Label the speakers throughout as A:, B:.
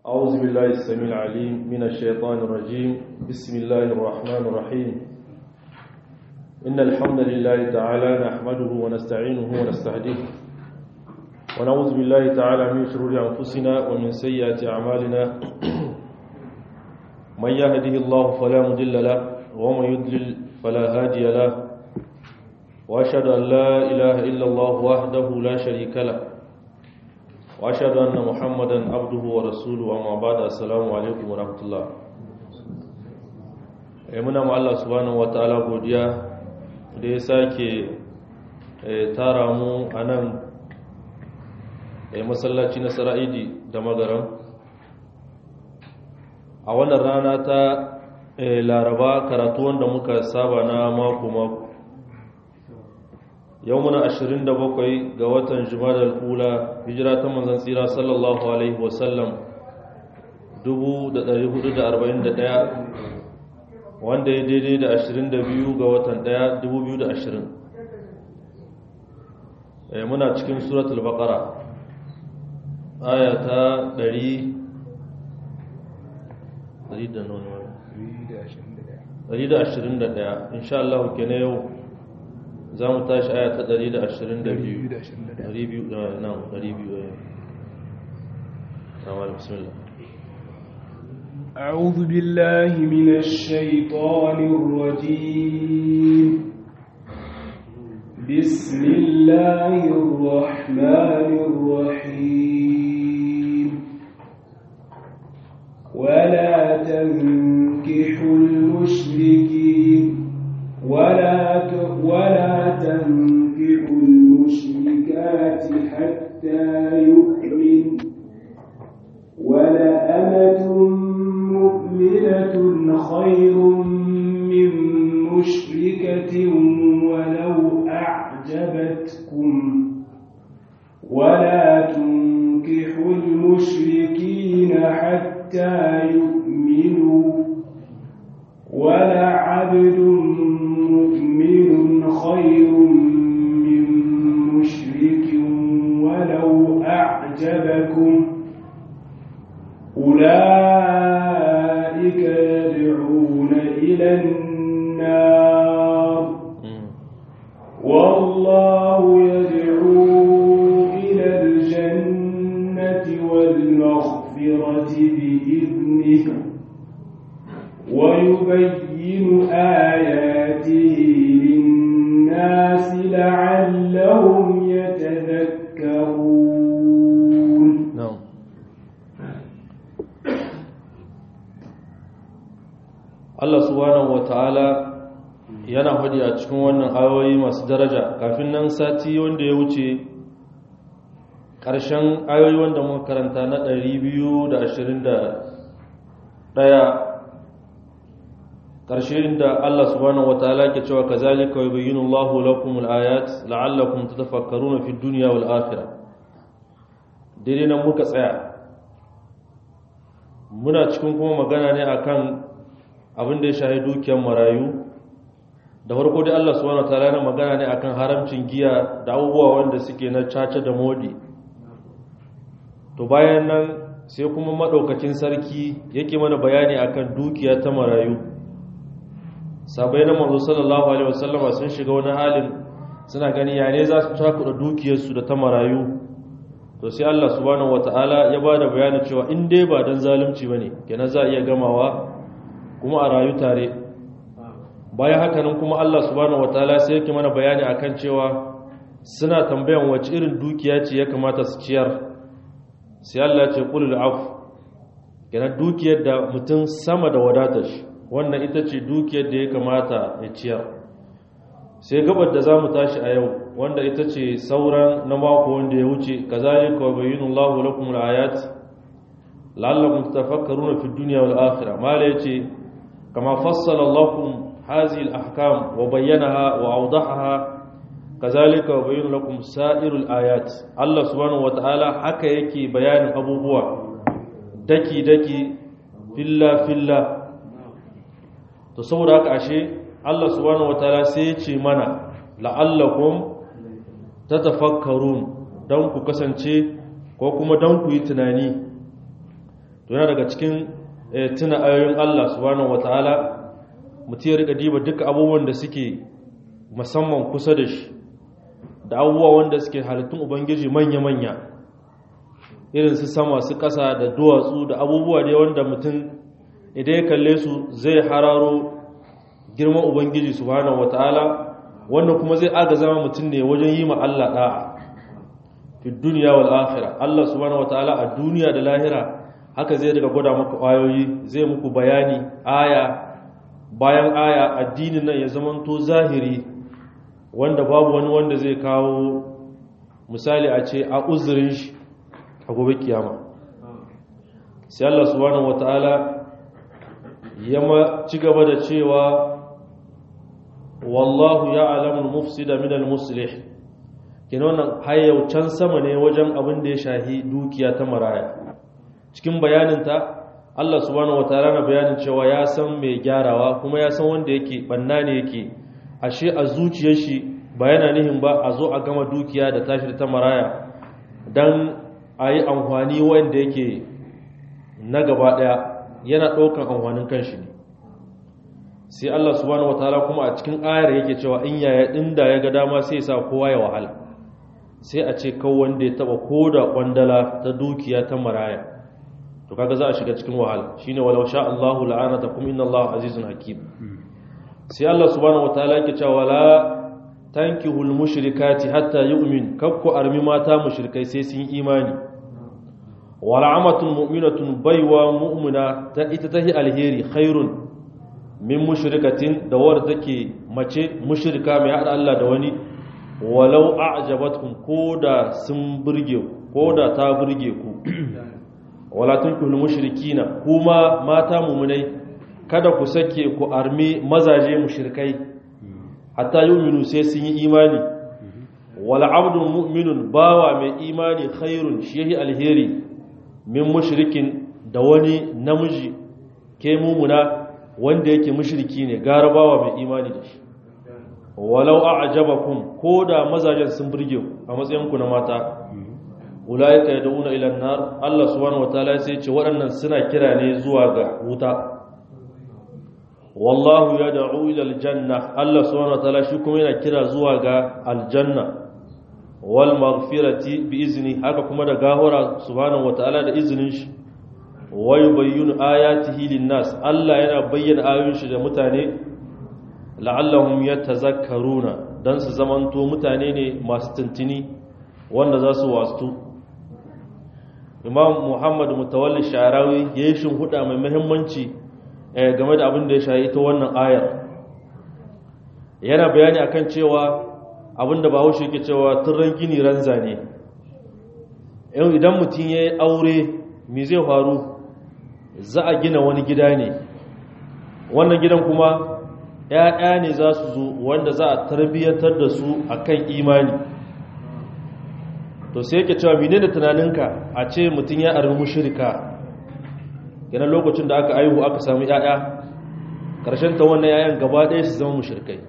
A: أعوذ بالله السميع العليم من الشيطان الرجيم بسم الله الرحمن الرحيم إن الحمد لله تعالى نحمده ونستعينه ونستهديه ونعوذ بالله تعالى من شرور أنفسنا ومن سيئات أعمالنا من يهده الله فلا مضل له ومن يضلل فلا هادي له وأشهد أن لا إله إلا الله وحده لا شريك له واشهد ان محمدا عبده ورسوله اما بعد السلام alaikum warahmatullah eh muna mu Allah subhanahu wataala godiya da ya sake tara mu anan eh masallaci na Sara'idi da Magaram a wannan rana ta Laraba karatu wanda muka saba na mako mako yau muna 27 ga watan jumadal kula hijira ta manzan tsira sallallahu alaihi wasallam 1441 wanda ya daidai da 22 ga watan 1 2020 muna cikin suratul baqara aya ta 121 insha Allah kenan yau za mu tashi aya ta 122 nan 200 tamam bismillah
B: أعوذ بالله من الشيطان الرجيم بسم الله الرحمن الرحيم ولا تنكحوا المشركين ولا ولا تنكحوا المشركات حتى يؤمن ولأمة مؤمنة خير من مشركة ولو أعجبتكم ولا تنكحوا المشركين حتى يؤمنوا ولعبد مؤمن خير من مشرك ولو أعجبكم أولئك يدعون إلى النار والله يدعو إلى الجنة والمغفرة بإذنه ويبين آياته للناس لعلهم يتذكرون
A: نعم Allah subhanahu wataala yana faɗi a cikin wannan ayoyi masu daraja kafin nan sati wanda ya wuce ƙarshen ayoyi wanda muka karanta na 221 ƙarshe inda Allah subhanahu wataala ke cewa kazalika yubayyinu Allahu lakum al-ayat la'allakum tatafakkaruna fid dunya wal akhirah daidai nan muka tsaya muna cikin kuma magana ne akan abin da ya shahi dukiyar marayu da farko dai Allah subhanahu wataala yana magana ne akan haramcin giya da abubuwa wanda suke na caca da modi to bayan nan sai kuma madaukakin sarki yake mana bayani akan dukiya ta marayu sabai na manzo sallallahu alaihi wasallama sun shiga wani halin suna gani ya ne za su takuda dukiyarsu da ta marayu to sai Allah subhanahu wataala ya bada bayani cewa in dai ba dan zalunci bane kenan za a iya gamawa kuma a rayu tare bayan haka nan kuma Allah subhanahu wataala sai yake mana bayani akan cewa suna tambayan wace irin dukiya ce ya kamata su ciyar sai Allah ya ce qulul af kenan dukiyar da mutum sama da wadatar shi wannan ita ce dukiyar da ya kamata ya ciyar sai gabar da zamu tashi a yau wanda ita ce sauran na mako wanda ya wuce kazalika wa bayyinallahu lakum al-ayat la'allakum tatafakkaruna fid dunya wal akhirah mala yace kama fassala lakum hadhihi al-ahkam wa bayyanaha wa awdahaha kazalika wa bayyana lakum sa'irul ayat Allah subhanahu wataala haka yake bayanin abubuwa daki daki filla filla to saboda haka ashe Allah subhanahu wataala sai ya ce mana la'allakum tatafakkarun dan ku kasance ko kuma dan ku yi tunani to yana daga cikin tuna ayoyin Allah subhanahu wataala mutum ya rika diba duka abubuwan da suke musamman kusa da shi da abubuwa wanda suke halittun ubangiji manya-manya irin su sama su ƙasa da duwatsu da abubuwa ne wanda mutum idan ya kalle su zai hararo girman ubangiji subhanahu wataala wannan kuma zai aga zama mutum ne wajen yi ma Allah da'a fi duniya wal akhirah Allah subhanahu wataala a duniya da lahira haka zai daga gwada maka ayoyi zai muku bayani aya bayan aya addinin nan ya zamanto zahiri wanda babu wani wanda zai kawo misali a ce a uzurin shi a gobe kiyama sai Allah subhanahu wataala ya ma ci gaba da cewa wallahu ya'lamu al-mufsida min al-muslih kenan wannan hayyaucan sama ne wajen abin da ya shahi dukiya ta maraya cikin bayaninta Allah subhanahu wataala na bayanin cewa ya san mai gyarawa kuma ya san wanda yake banna ne yake ashe a zuciyar shi ba yana nihin ba a zo a gama dukiya da tashi ta maraya dan a yi amfani wanda yake na gaba daya yana ɗaukan amfanin kanshi ne sai Allah subhanahu wataala kuma a cikin ayar yake cewa in yaya dinda ya ga dama sai ya sa kowa ya wahala sai a ce kawo wanda ya taba koda kwandala ta dukiya ta maraya to kaga za a shiga cikin wahala shine walau sha Allahu la'anatakum inna Allahu azizun hakim sai Allah subhanahu wataala yake cewa wala tankihul mushrikati hatta yu'min kakku armi mata mushrikai sai sun imani wala amatun mu'minatun baiwa mu'mina ta ita tahi alheri khairun min mushrikatin da wadda take mace mushrika mai hada Allah da wani walau a'jabatkum koda sun burge koda ta burge ku wala tunkul mushrikina kuma mata mu'minai kada ku sake ku armi mazaje mushrikai hatta yu'minu sai sun yi imani wala abdun mu'minun bawa mai imani khairun shehi alheri min mushrikin da wani namiji ke mumuna wanda yake mushriki ne garabawa mai imani da shi walau a'jabakum koda mazajen sun burge ku a matsayin ku na mata ulaika yad'una ila an-nar Allah subhanahu wataala sai ce waɗannan suna kira ne zuwa ga wuta wallahu yad'u ila al-janna Allah subhanahu wataala shi kuma yana kira zuwa ga aljanna wal maghfirati bi izni haka kuma da gahora subhanahu wataala da izinin shi wa yubayyinu ayatihi lin-nas Allah yana bayyana ayoyin shi da mutane la'allahum yatazakkaruna dan su zamanto mutane ne masu tuntuni wanda za su wastu Imam Muhammad Mutawalli Sharawi yayin shin huda mai muhimmanci game da abin da ya shayi ta wannan ayar yana bayani akan cewa abin da Bahaushe yake cewa turran gini ranza ne idan mutum ya yi aure me zai faru za a gina wani gida ne wannan gidan kuma ‘ya'ya ne za su zo wanda za a tarbiyyantar da su a kan imani to sai yake cewa mine da tunaninka a ce mutum ya armi mushirika yana lokacin da aka aihu aka sami ‘ya'ya ƙarshen ta wannan ‘ya'yan gaba ɗaya su zama mushirikai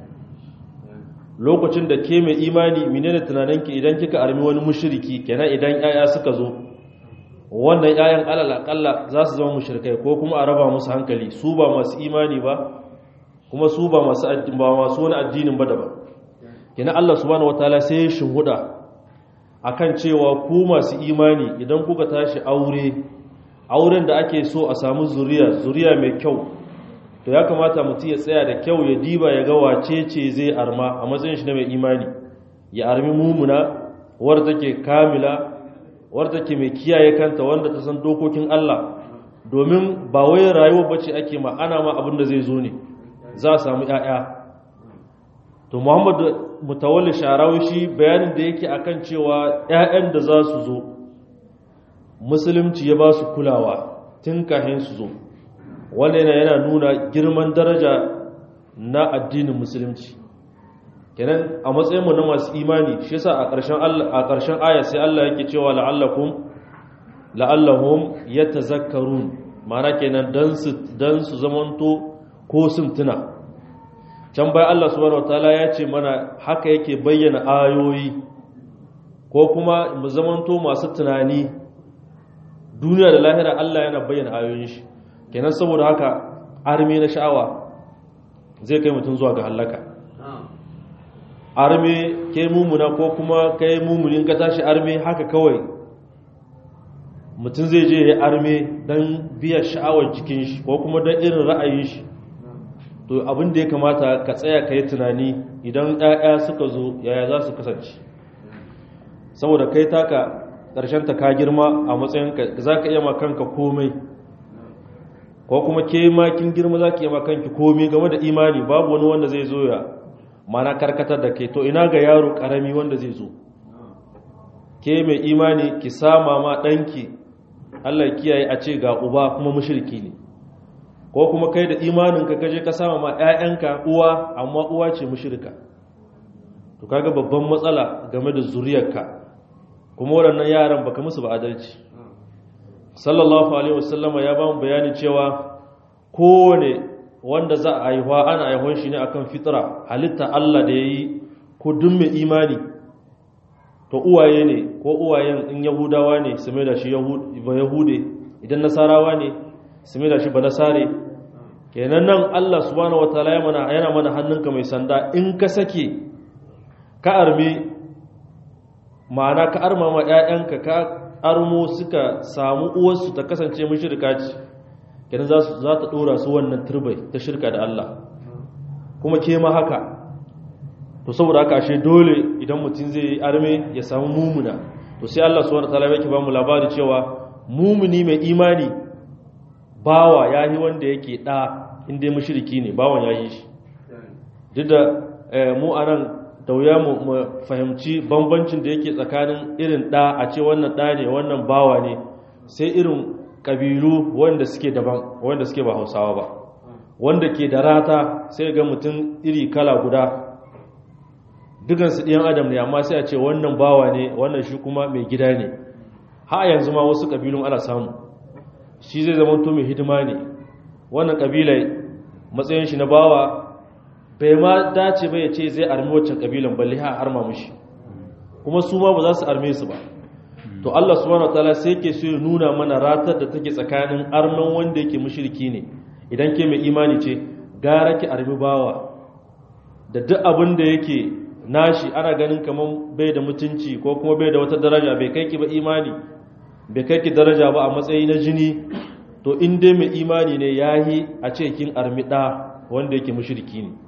A: lokacin da ke mai imani mine da tunaninki idan kika armi wani mushiriki kenan idan ‘ya'ya suka zo wannan ‘ya'yan alal akalla za su zama mushrikai ko kuma a raba musu hankali su ba masu imani ba kuma su ba masu ba masu wani addinin ba daban kina Allah subhanahu wataala sai ya shinhuda akan cewa ku masu imani idan kuka tashi aure auren da ake so a samu zuriya zuriya mai kyau to ya kamata mutum ya tsaya da kyau ya diba ya ga wace ce zai arma a matsayin shi na mai imani ya armi mumuna wadda take kamila wadda ke mai kiyaye kanta wanda ta san dokokin Allah domin ba wai rayuwa bace ake ma ana ma abin da zai zo ne za a samu ƴaƴa to Muhammad Mutawalli Sharawi shi bayanin da yake akan cewa ƴaƴan da za su zo musulunci ya ba su kulawa tun kafin su zo wannan yana nuna girman daraja na addinin musulunci kenan a matsayinmu na masu imani shi yasa a ƙarshen a ƙarshen aya sai Allah yake cewa la'allakum la'allahum yatazakkarun ma'ana kenan dan su dan su zamanto ko sun tuna can bai Allah subhanahu wataala ya ce mana haka yake bayyana ayoyi ko kuma mu zamanto masu tunani duniya da lahira Allah yana bayyana ayoyin shi kenan saboda haka arme na sha'awa zai kai mutum zuwa ga halaka arme ke mumuna ko kuma kai mumunin ka tashi arme haka kawai mutum zai je ya arme don biya sha'awar jikin shi ko kuma don irin ra'ayin shi to abin da ya kamata ka tsaya ka yi tunani idan ɗaya suka zo yaya za su kasance saboda kai taka ƙarshen ta ka girma a matsayin za ka iya kanka komai ko kuma ke makin girma za ka iya makanki komai game da imani babu wani wanda zai zo ya mana karkatar da kai to ina ga yaro ƙarami wanda zai zo ke mai imani ki sama ma ɗanki Allah kiyaye a ce ga uba kuma mushriki ne ko kuma kai da imanin ka kaje ka sama ma ƴaƴanka uwa amma uwa ce mushrika to kaga babban matsala game da zuriyarka kuma waɗannan yaran baka musu ba adalci sallallahu alaihi wasallama ya ba mu bayani cewa kowane wanda za a haihuwa ana haihuwan shi ne akan fitra halitta Allah da yayi ko duk mai imani to uwaye ne ko uwayen in yahudawa ne su mai da shi ba yahude idan nasarawa ne su mai da shi ba nasare kenan nan Allah subhanahu wataala yana mana hannunka mai sanda in ka sake ka arme ma'ana ka arma ma ƴaƴanka ka armo suka samu uwarsu ta kasance mushrika ce kenan za su za ta dora su wannan turbai ta shirka da Allah kuma ke ma haka to saboda haka ashe dole idan mutum zai yi arme ya samu mumuna to sai Allah subhanahu wataala yake ba mu labari cewa mumuni mai imani bawa yayi wanda yake da inda ya mushriki ne bawan yayi shi duk da mu anan da wuya mu fahimci bambancin da yake tsakanin irin da a ce wannan da ne wannan bawa ne sai irin kabilu wanda suke daban wanda suke ba Hausawa ba wanda ke da rata sai ga mutum iri kala guda dukansu ɗiyan adam ne amma sai a ce wannan bawa ne wannan shi kuma mai gida ne ha yanzu ma wasu ƙabilun ana samu shi zai zama to mai hidima ne wannan ƙabilai matsayin shi na bawa bai ma dace ba ya ce zai armi waccan ƙabilan balle ha arma mushi kuma su ma ba za su arme su ba to Allah subhanahu wataala sai yake so ya nuna mana ratar da take tsakanin arman wanda yake mushriki ne idan ke mai imani ce gara ki armi bawa da duk abin da yake nashi ana ganin kaman bai da mutunci ko kuma bai da wata daraja bai kai ki ba imani bai kai ki daraja ba a matsayi na jini to in dai mai imani ne yahi a ce kin armi da wanda yake mushriki ne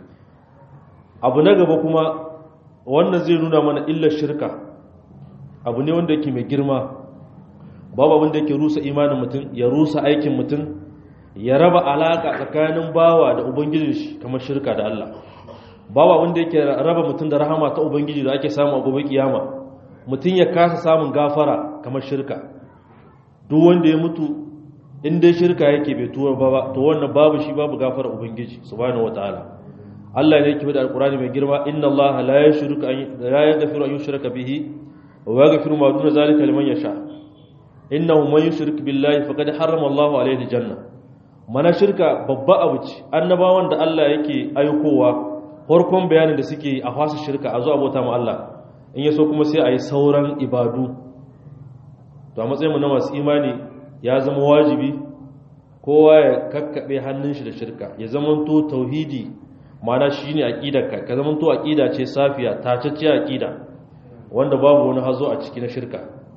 A: abu na gaba kuma wannan zai nuna mana illar shirka abu ne wanda yake mai girma babu abin da yake rusa imanin mutum ya rusa aikin mutum ya raba alaka tsakanin bawa da ubangijin shi kamar shirka da Allah babu abin da yake raba mutum da rahama ta ubangiji da ake samu a gobe kiyama mutum ya kasa samun gafara kamar shirka duk wanda ya mutu in dai shirka yake bai tuwa ba to wannan babu shi babu gafara ubangiji subhanahu wataala Allah ne yake da alqur'ani mai girma inna Allah la yushriku an la yaghfiru an yushraka bihi wa yaghfiru ma duna zalika liman yasha innahu man yushrik billahi faqad harrama Allahu alayhi aljanna mana shirka babba abu ce annabawan da Allah yake aikowa farkon bayanin da suke a fasa shirka a zo abota ma Allah in yaso kuma sai a yi sauran ibadu to a matsayinmu na masu imani ya zama wajibi kowa ya kakkaɓe hannun shi da shirka ya zamanto tauhidi mana shi ne aƙidarka ka zamanto aƙida ce safiya tacacce aƙida wanda babu wani hazo a ciki na shirka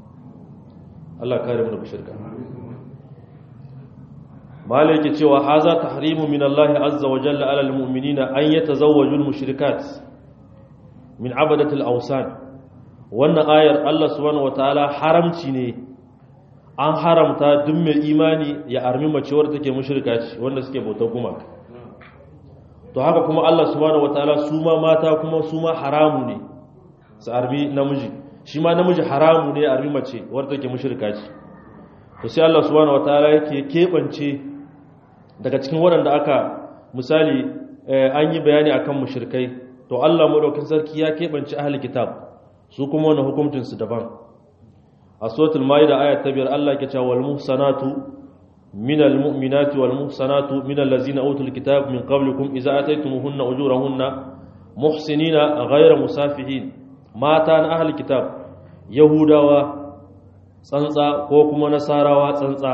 A: Allah kare mu daga shirka malai yake cewa haza tahrimu min Allah azza wa jalla ala almu'minina an yatazawwaju almushrikat min abadatil awsan wannan ayar Allah subhanahu wataala haramci ne an haramta duk mai imani ya armi mace wadda take mushrika ce wanda suke bautar gumaka to haka kuma Allah subhanahu wataala su ma mata kuma su ma haramu ne su armi namiji shi ma namiji haramu ne ya armi mace wadda take mushrika ce to sai Allah subhanahu wataala yake kebance daga cikin waɗanda aka misali an yi bayani akan mushrikai to Allah madaukakin sarki ya kebance ahli kitab su kuma wannan hukuncin su daban a suratul maida ayat ta biyar Allah ke cewa wal muhsanatu minal mu'minati wal muhsanatu minal ladzina utul kitab min qablikum idza ataytumuhunna ujurahunna muhsinina ghayra musafihin mata na ahli kitab yahudawa tsantsa ko kuma nasarawa tsantsa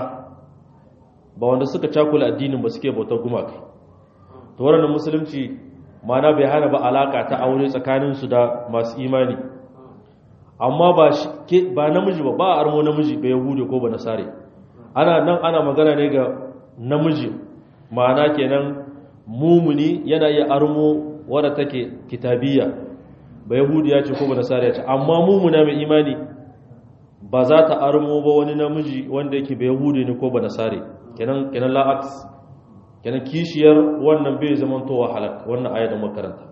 A: ba wanda suka cakula addinin ba suke bautar gumaka to wannan musulunci mana bai hana ba alaka ta aure tsakaninsu da masu imani amma ba ba namiji ba ba a armo namiji ba yahudi ko ba nasare ana nan ana magana ne ga namiji ma'ana kenan mumuni yana iya armo wadda take kitabiyya ba yahudiya ce ko ba nasariya ce amma mumuna mai imani ba za ta armo ba wani namiji wanda yake ba yahudi ne ko ba nasare kenan kenan la'aks kenan kishiyar wannan bai zamantowa halak wannan aya da makaranta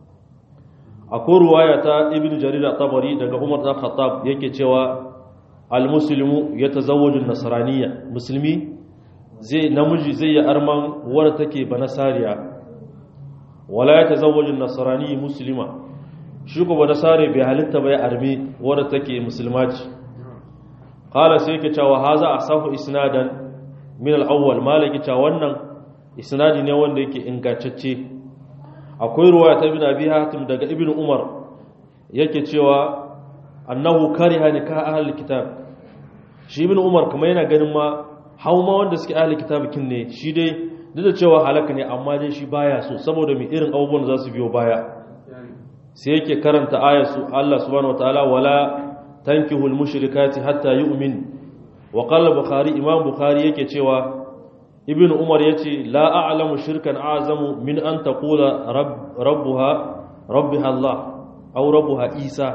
A: akwai ruwaya ta ibn jarir at-tabari daga umar da khattab yake cewa al-muslimu yatazawwaju an-nasraniyya musulmi zai namiji zai yi arman wadda take ba nasariya wala yatazawwaju an-nasrani muslima shi ko ba nasare bai halitta bai armi wadda take musulma ce qala sai yake cewa haza asahu isnadan min al-awwal malaki cewa wannan isnadi ne wanda yake ingantacce akwai ruwaya ta ibn abi hatim daga ibn umar yake cewa annahu kariha nikah ahli kitab shi ibn umar kuma yana ganin ma hauma wanda suke ahli kitab kin ne shi dai duk da cewa halaka ne amma dai shi baya so saboda mai irin abubuwan da za su biyo baya sai yake karanta ayatu Allah subhanahu wataala wala tankihul mushrikati hatta yu'min wa qala bukhari imam bukhari yake cewa ibn umar ya ce la a'lamu shirkan azamu min an taqula rabbuha rabbiha Allah aw rabbuha Isa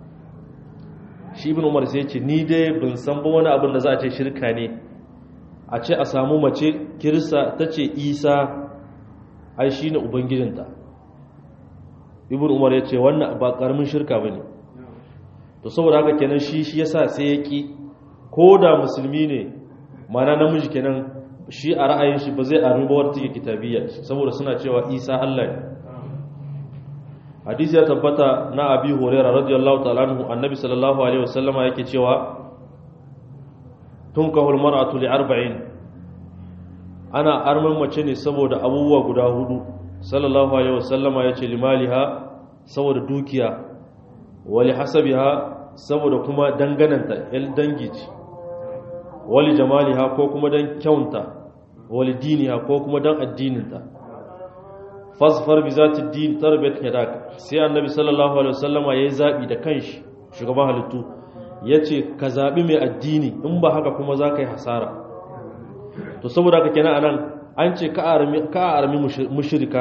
A: shi ibn umar sai ya ce ni dai ban san ba wani abin da za a ce shirka ne a ce a samu mace kirista ta ce Isa ai shine ubangijinta ibn umar ya ce wannan ba karamin shirka bane to saboda haka kenan shi shi yasa sai ya ki ko da musulmi ne mana namiji kenan shi a ra'ayin shi ba zai armi ba wadda take kitabiyya saboda suna cewa isa Allah ne hadisi ya tabbata na abi hurairah radiyallahu ta'ala anhu annabi sallallahu alaihi wasallama yake cewa tunkahul mar'atu li arba'in ana arman mace ne saboda abubuwa guda hudu sallallahu alaihi wasallama yace limaliha saboda dukiya wali hasabiha saboda kuma dangananta el dangi ce wali jamaliha ko kuma dan kyaunta wali diniha ko kuma dan addininta fasfar bi zati din tarbiyat yadak sai annabi sallallahu alaihi wasallama yayi zabi da kanshi shugaban halittu yace ka zabi mai addini in ba haka kuma zaka yi hasara to saboda haka kenan anan an ce ka armi ka armi mushrika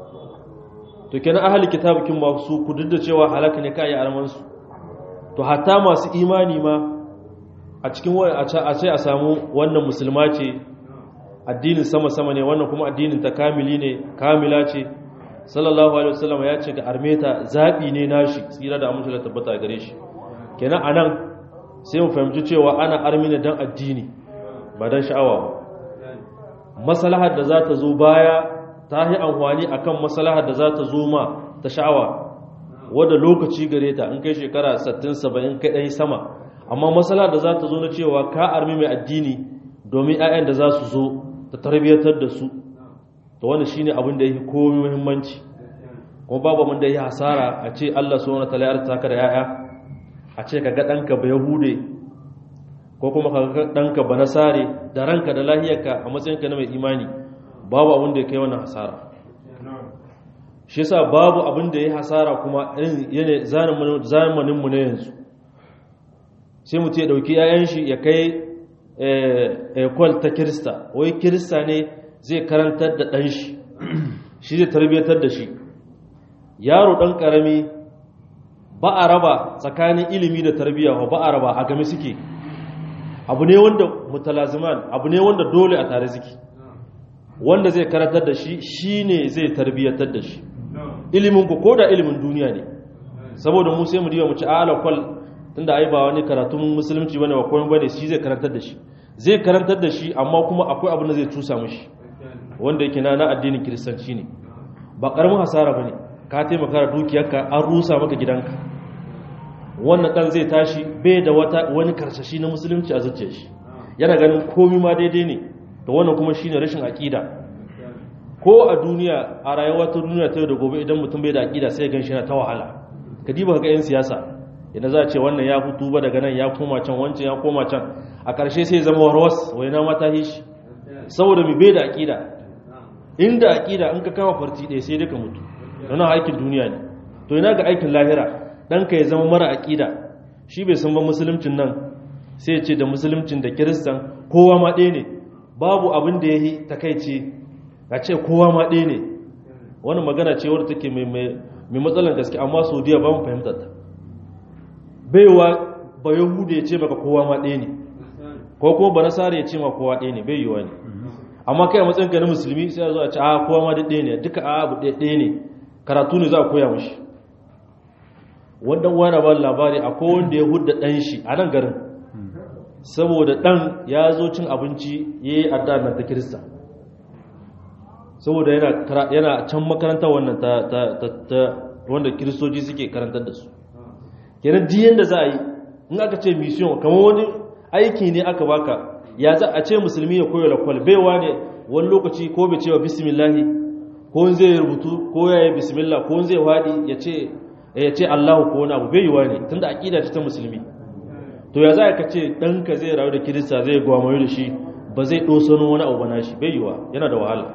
A: to kenan ahli kitabukin ma su ku duk da cewa halaka ne ka yi arman su to hatta masu imani ma a cikin a ce a samu wannan musulma ce addinin sama-sama ne wannan kuma addinin ta kamili ne kamila ce sallallahu alaihi wasallam ya ce ga armeta zaɓi ne nashi tsira da amince da tabbata gare shi kenan anan sai mu fahimci cewa ana armina dan addini ba dan sha'awa ba maslahar da za ta zo baya ta yi amfani akan maslahar da za ta zo ma ta sha'awa wadda lokaci gare ta in kai shekara 60 70 kai dai sama amma matsala da za ta zo na cewa ka armi mai addini domin 'ya'yan da za su zo ta tarbiyyatar da su to wanda shine abin da yake komai muhimmanci kuma babu mun da yi hasara a ce Allah subhanahu wataala ya arta ka da 'ya'ya a ce ka ga danka ba yahude ko kuma ka ga danka ba nasare da ranka da lahiyarka a matsayinka na mai imani babu abin da ya kai wannan hasara shi yasa babu abin da ya hasara kuma irin zamanin mu na yanzu sai mutu ya ɗauki ‘ya'yan shi ya kai ekwal ta kirista wai kirista ne zai karantar da ɗan shi shi zai tarbiyyatar da shi yaro ɗan ƙarami ba a raba tsakanin ilimi da tarbiyya ba a raba a game suke abu ne wanda mutalaziman abu ne wanda dole a tare suke wanda zai karantar da shi shi ne zai tarbiyyatar da shi ilimin ku ko da ilimin duniya ne saboda mu sai mu diba mu ci ala kwal tunda ai ba wani karatun musulunci bane ba komai bane shi zai karantar da shi zai karantar da shi amma kuma akwai abin da zai tusa mishi wanda yake na na addinin kiristanci ne ba karamin hasara bane ka taimaka da dukiyarka an rusa maka gidanka wannan dan zai tashi bai da wata wani karsashi na musulunci a zuciyar shi yana ganin komai ma daidai ne to wannan kuma shine rashin aqida ko a duniya a rayuwar ta duniya ta yau da gobe idan mutum bai da aqida sai ya ganshi yana ta wahala ka diba ga yan siyasa idan za a ce wannan ya fito ba daga nan ya koma can wancan ya koma can a ƙarshe sai zama warwas wai na mata shi saboda mai bai da aƙida inda aƙida in ka kama farti ɗaya sai duka mutu don aikin duniya ne to ina ga aikin lahira ɗanka ya zama mara aƙida shi bai san ba musuluncin nan sai ya ce da musuluncin da kiristan kowa ma ɗaya ne babu abin da ya yi takaici a ce kowa ma ɗaya ne wani magana ce wadda take mai matsalan gaske amma saudiya ba mu fahimtar ta baiwa ba yahuda ya ce maka kowa ma ɗaya ne ko kuma ba nasara ya ce ma kowa ɗaya ne bai yiwa ne amma kai a matsayin ka na musulmi sai a zo a ce a kowa ma ɗaya ne duka a abu ɗaya ne karatu ne za a koya mashi wannan wani ba labari akwai wanda ya hudda ɗan shi a nan garin saboda ɗan ya zo cin abinci ya yi addanar ta kirista saboda yana can makarantar wannan ta wanda kiristoci suke karantar da su kenan diyan da za a yi in aka ce mission kamar wani aiki ne aka baka ya za a ce musulmi ya koyo lakwal baiwa ne wani lokaci ko bai cewa bismillahi ko zai rubutu ko ya yi bismillah ko zai wadi ya ce ya ce allahu ko wani abu bai yiwa ne tunda aƙida ta musulmi to ya za ka ce ɗanka zai rayu da kirista zai gwamayo da shi ba zai ɗosano wani abu bana shi bai yiwa yana da wahala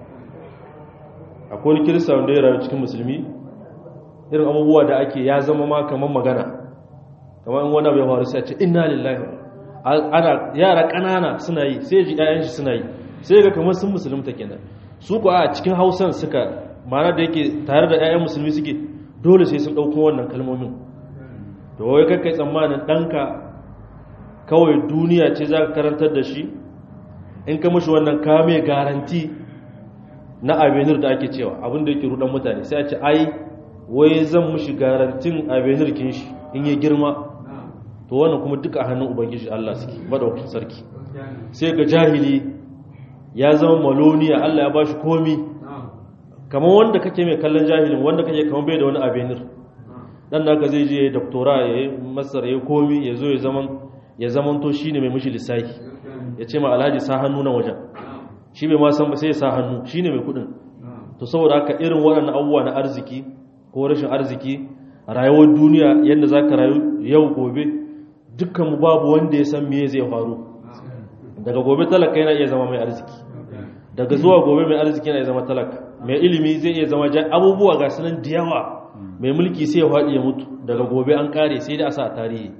A: akwai wani kirista wanda ya rayu cikin musulmi irin abubuwa da ake ya zama ma kamar magana kamar in wani abu ya faru sai a ce inna lillahi ana yara ƙanana suna yi sai ji ƴaƴan shi suna yi sai ga kamar sun musulunta kenan su ko a cikin hausan suka ma'ana da yake tare da ƴaƴan musulmi suke dole sai sun ɗauko wannan kalmomin to wai kai tsammanin ɗanka kawai duniya ce za ka karantar da shi in ka mashi wannan kame garanti na avenir da ake cewa abinda yake rudan mutane sai a ce ai wai zan mushi garantin avenir kin shi in ya girma to wannan kuma duka hannun ubangiji Allah suke madaukakin sarki sai ga jahili ya zama maloniya Allah ya bashi komi kamar wanda kake mai kallon jahilin wanda kake kamar bai da wani avenir dan naka zai je ya doktora ya yi masar ya komi ya zo ya zaman ya zaman to shine mai mushi lissafi ya ce ma alhaji sa hannu na wajen shi bai ma san ba sai ya sa hannu shine mai kudin to saboda haka irin waɗannan abubuwa na arziki ko rashin arziki rayuwar duniya yadda za ka rayu yau gobe dukkanmu babu wanda ya san me zai faru daga gobe talaka yana iya zama mai arziki daga zuwa gobe mai arziki yana iya zama talaka mai ilimi zai iya zama abubuwa ga sunan da yawa mai mulki sai ya faɗi ya mutu daga gobe an kare sai da a sa a tarihi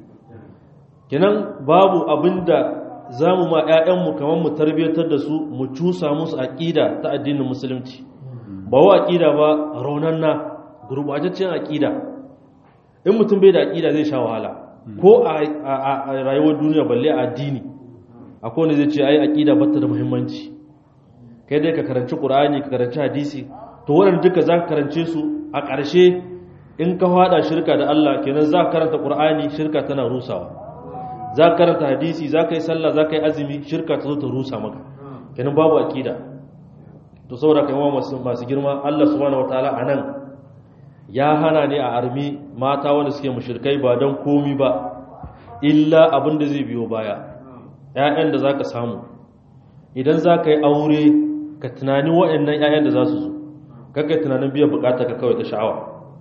A: kenan babu abinda za mu ma 'ya'yanmu kamar mu tarbiyyatar da su mu cusa musu aƙida ta addinin musulunci ba wa aƙida ba raunanna gurbataccen aƙida in mutum bai da aƙida zai sha wahala ko a rayuwar duniya balle a addini akwai wanda zai ce ai aƙida bata da muhimmanci kai dai ka karanci ƙur'ani ka karanci hadisi to waɗanda duka za ka karance su a ƙarshe in ka faɗa shirka da Allah kenan za ka karanta ƙur'ani shirka tana rusawa za ka karanta hadisi za ka yi sallah za ka yi azumi shirka ta zo ta rusa maka kenan babu aƙida to saboda kai masu masu girma Allah subhanahu wataala anan ya hana ne a armi mata wanda suke mushrikai ba don komi ba illa abin da zai biyo baya ƴaƴan da zaka samu idan zaka yi aure ka tunani waɗannan ƴaƴan da za su zo kaga tunanin biyan bukata ka kawai ta sha'awa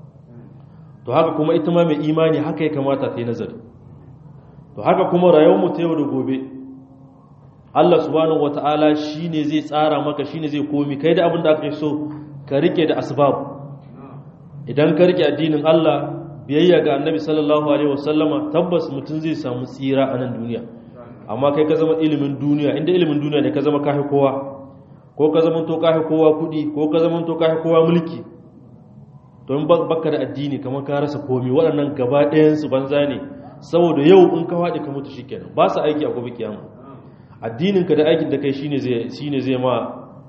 A: to haka kuma ita ma mai imani haka ya kamata ta yi nazari to haka kuma rayuwar mu ta yau da gobe Allah subhanahu wata'ala shine zai tsara maka shine zai komi kai da abin da aka so ka rike da asbab idan ka rike addinin Allah biyayya ga Annabi sallallahu alaihi wasallama tabbas mutum zai samu tsira a nan duniya amma kai ka zama ilimin duniya inda ilimin duniya ne ka zama kafi kowa ko ka zama to kafi kowa kudi ko ka zama to kafi kowa mulki to in baka da addini kamar ka rasa komi waɗannan gaba ɗayan su banza ne saboda yau in ka faɗi ka mutu shikenan ba su aiki a gobe kiyama addininka da aikin da kai shine zai shine zai ma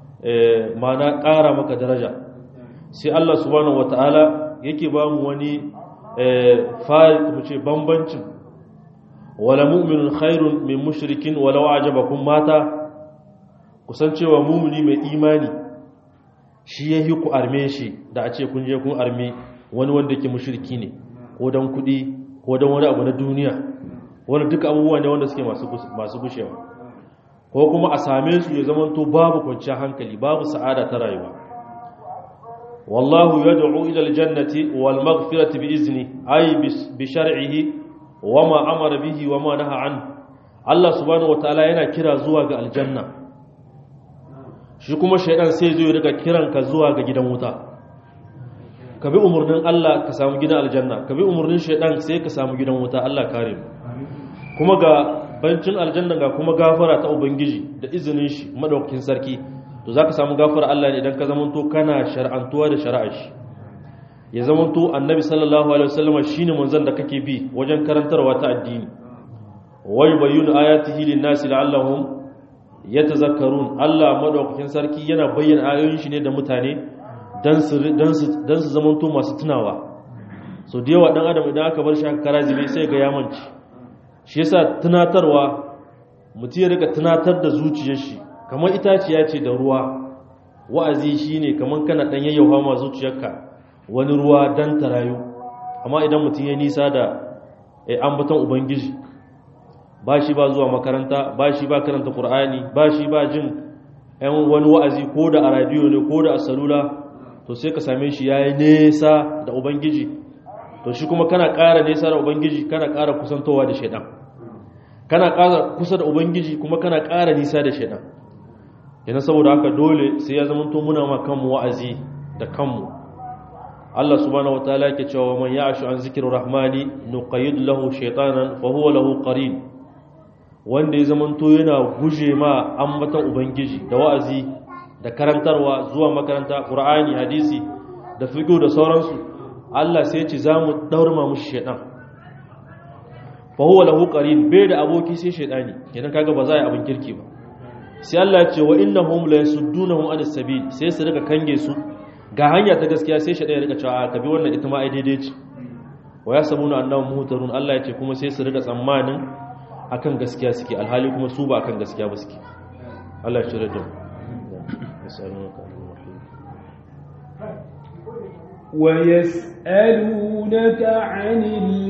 A: mana ƙara maka daraja sai Allah subhanahu wataala yake ba mu wani farik mu ce bambancin wala mu'minun khairun min mushrikin walau ajabakum mata kusancewa mumini mai imani shi yayi ku arme shi da a ce kun je kun arme wani wanda yake mushriki ne ko dan kudi ko dan wani abu na duniya wani duka abubuwa ne wanda suke masu gushewa ko kuma a same su ya zamanto babu kwanciyar hankali babu sa'ada ta rayuwa wallahu yad'u ila aljannati wal maghfirati bi izni ay bi shar'ihi wama amara bihi wama naha an Allah subhanahu wataala yana kira zuwa ga aljanna shi kuma shaydan sai zai rika kiranka zuwa ga gidan wuta ka bi umarnin Allah ka samu gidan aljanna ka bi umarnin shaydan sai ka samu gidan wuta Allah kare mu kuma ga bancin aljanna ga kuma gafara ta ubangiji da izinin shi madaukakin sarki to zaka samu gafara Allah ne idan ka zamanto kana shar'antuwa da shari'ar shi ya zamanto annabi sallallahu alaihi wasallam shine manzon da kake bi wajen karantarwa ta addini wai bayyana ayatihi lin-nasi la'allahum yatazakkarun Allah madaukakin sarki yana bayyana ayoyin shi ne da mutane dan su dan su dan su zamanto masu tunawa so da yawa dan adam idan aka bar shi haka karazibi sai ga yamanci shi yasa tunatarwa mutum ya rika tunatar da zuciyar shi kamar itaciya ce da ruwa wa'azi shine kamar kana dan yayyauha ma zuciyarka wani ruwa dan ta rayu amma idan mutum ya nisa da ambaton ubangiji ba shi ba zuwa makaranta ba shi ba karanta qur'ani ba shi ba jin ɗan wani wa'azi ko da a radiyo ne ko da a salula to sai ka same shi yayi nesa da ubangiji to shi kuma kana ƙara nesa da ubangiji kana ƙara kusantowa da shaidan kana ƙara kusa da ubangiji kuma kana ƙara nisa da shaidan yana saboda haka dole sai ya zama to muna ma kanmu wa'azi da kanmu Allah subhanahu wataala yake cewa man ya'shu an zikrir rahmani nuqayyid lahu shaytanan fa huwa lahu qarin wanda ya zama to yana guje ma ambatan ubangiji da wa'azi da karantarwa zuwa makaranta qur'ani hadisi da fiqh da sauransu Allah sai ya ce zamu daurma mushi shaytan fa huwa lahu qarin bai da aboki sai shaytani kenan kaga ba za a yi abin kirki ba sai Allah ya ce wa innahum la yasuddunahum anis sabil sai su rika kange su ga hanya ta gaskiya sai shaytan ya rika cewa ka bi wannan ita ma ai daidai ce wa yasabuna annahum muhtarun Allah ya ce kuma sai su rika tsammanin akan gaskiya suke alhali kuma su ba akan gaskiya ba suke Allah ya shirya da mu
B: ويسألونك عن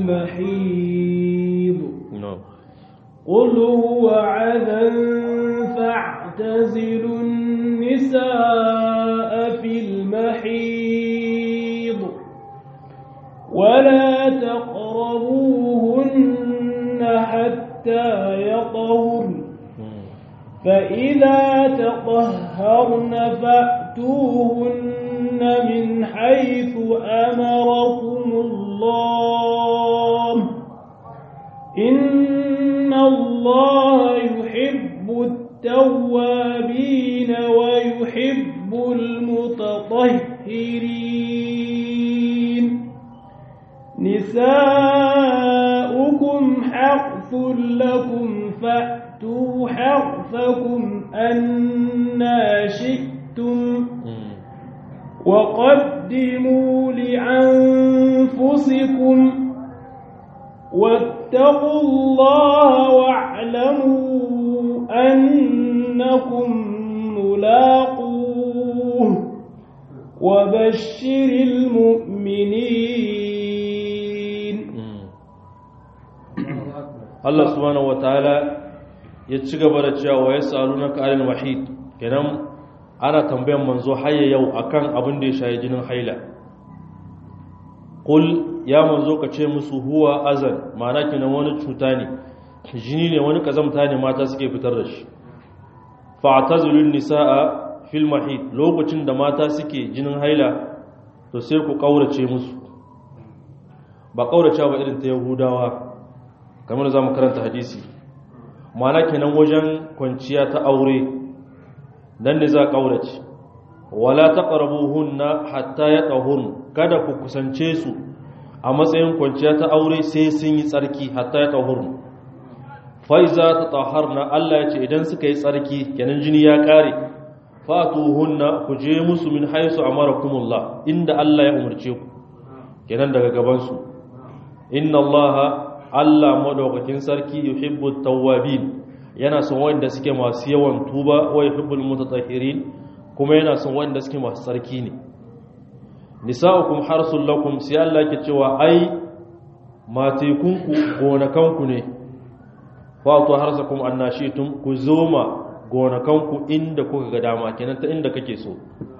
B: المحيض قل هو عذى فاعتزلوا النساء في المحيض ولا تقربوهن حتى يطهرن فإذا تطهرن فأتوهن من حيث أمركم الله إن الله يحب التوابين ويحب المتطهرين نساؤكم حرث لكم فأتوا حرثكم أنا شئتم وقدموا لأنفسكم واتقوا الله واعلموا أنكم ملاقوه وبشر المؤمنين
A: Allah subhanahu wataala ya ci gaba da cewa wa yasalunaka anil wahid kenan ana tambayan manzo hayya yau akan abin da ya shayi jinin haila qul ya manzo ka ce musu huwa azan ma'ana kenan wani cuta ne jini ne wani kazamta ne mata suke fitar da shi fa'tazilun nisaa fil mahid lokacin da mata suke jinin haila to sai ku kaurace musu ba kaurace ba irin ta yahudawa kamar za mu karanta hadisi mana kenan wajen kwanciya ta aure nan ne za ƙaurace wala taqrabuhunna hatta yatahun kada ku kusance su a matsayin kwanciya ta aure sai sun yi tsarki hatta yatahun fa iza tatahharna Allah ya ce idan suka yi tsarki kenan jini ya kare fatuhunna ku je musu min haisu amarakumullah inda Allah ya umarce ku kenan daga gaban su inna Allah Allah madaukakin sarki yuhibbu tawwabin yana son wanda suke masu yawan tuba wa yuhibbul mutatahhirin kuma yana son wanda suke masu sarki ne nisa'ukum harsul lakum sai Allah yake cewa ai matekunku gonakanku ne fa to harsakum annashitum ku zoma gonakanku inda kuka ga dama kenan ta inda kake so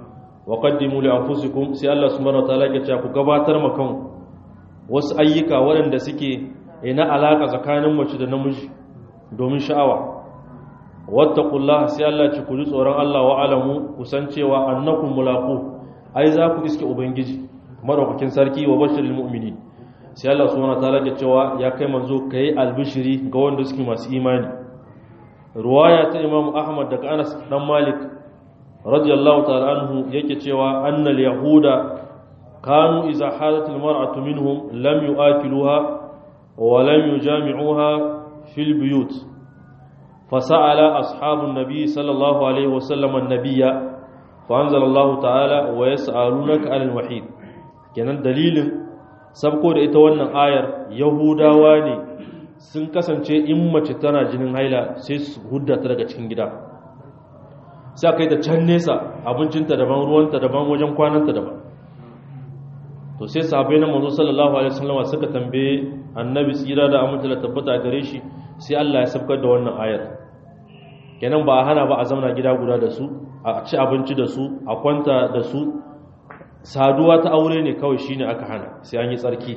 A: wa qaddimu li anfusikum sai Allah subhanahu wataala ya ce ku gabatar ma kan wasu ayyuka waɗanda suke ina alaka tsakanin mace da namiji domin sha'awa wattaqullaha sai Allah ci ku ji tsoron Allah wa alamu ku san cewa annakum mulaqu ai za ku iske ubangiji madaukakin sarki wa bashiril mu'minin sai Allah subhanahu wataala ya cewa ya kai manzo kai albishiri ga wanda suke masu imani ruwaya ta Imam Ahmad daga Anas dan Malik radiyallahu ta'ala anhu yake cewa annal yahuda kanu idza halatil mar'atu minhum lam yu'akiluha wa lam yujami'uha fil buyut فسأل أصحاب النبي صلى الله عليه وسلم النبي فأنزل الله تعالى ويسألونك عن المحيط kenan dalilin sabko da ita wannan ayar yahudawa ne sun kasance in mace tana jinin haila sai su hudda ta daga cikin gida sai kai da can nesa abincinta daban ruwanta daban wajen kwananta daban to sai sahabbai na manzo sallallahu alaihi wasallam suka tambaye annabi tsira da amince da tabbata gare shi sai Allah ya sabkar da wannan ayar kenan ba a hana ba a zauna gida guda da su a ci abinci da su a kwanta da su saduwa ta aure ne kawai shine aka hana sai an yi tsarki